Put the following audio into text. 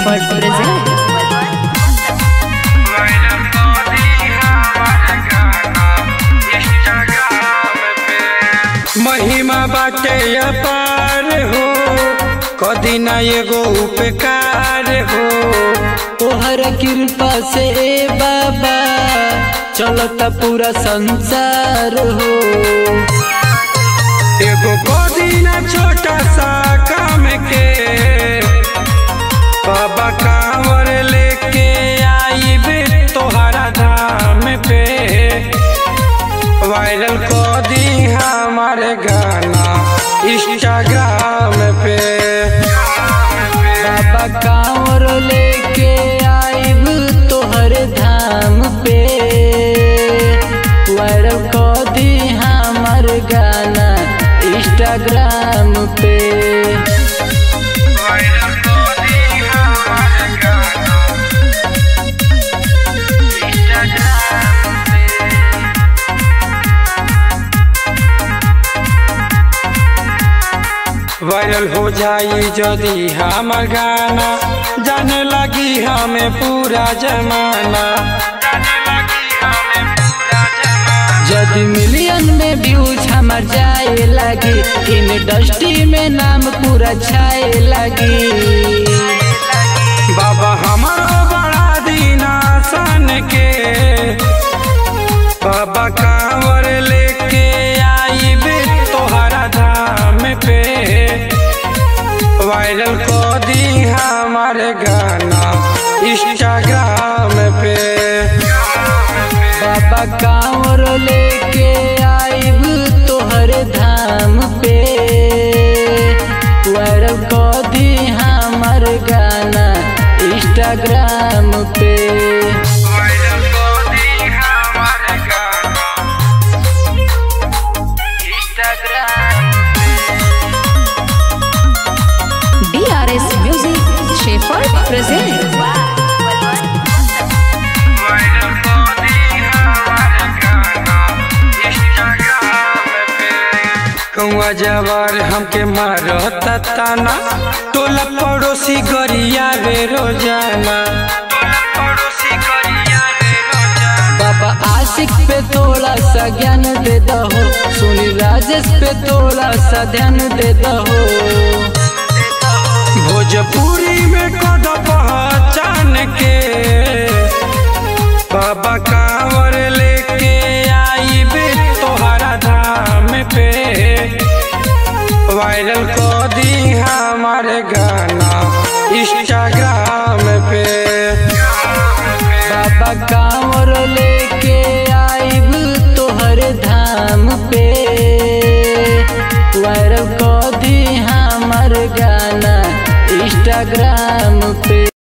Shepherd presents. महिमा बाटे अपार हो कदी ना एगो उपकार हो तोहर कृपा से ए बाबा चलता पूरा संसार हो एगो कदी ना छोटा सा काम के बाबा कांवर लेके आईबे तोहरा धाम पे वायरल कर दी हमारे गाना इंस्टाग्राम पे बाबा कांवर लेके आइब तोहर धाम पे वायरल कर दी हमर गाना इंस्टाग्राम पे वायरल कर दी हमारे गाना इंस्टाग्राम पे वायरल हो जाई जदि हमर गाना जाने लगी हमें पूरा जमाना जाने लगी हमें पूरा जमाना जदि मिलियन में व्यूज हमर जाए लगी इंडस्ट्री में नाम पूरा छाए लगी बाबा हमारो बड़ा दीना सन के बाबा कांवर लेके आईबे तोहरा धाम पे वायरल कर दी हमारे गाना इंस्टाग्राम पे बाबा कांवर लेके आइब तोहर धाम पे वायरल कर दी हमर गाना इंस्टाग्राम पे वायरल कर दी हमारे गाना Instagram DRS Music Shepherd presents. Viral कर दी हमारे गाना इंस्टाग्राम पे कौआ जवार हमके मारता ताना टोला पड़ोसी गरिया रे रोजाना टोला पड़ोसी गरिया रे रोजाना बाबा आशिक पे थोड़ा सा ज्ञान दे दहो सुनी राजेश पे थोड़ा सा ध्यान दे दहो भोजपुरी में कद पहचान के बाबा कांवर लेके आईबे तोहरा धाम पे वायरल कर दी हमारे गाना इंस्टाग्राम पे बाबा कांवर लेके आइब तोहर धाम पे वायरल कर दी हमर गाना इंस्टाग्राम पे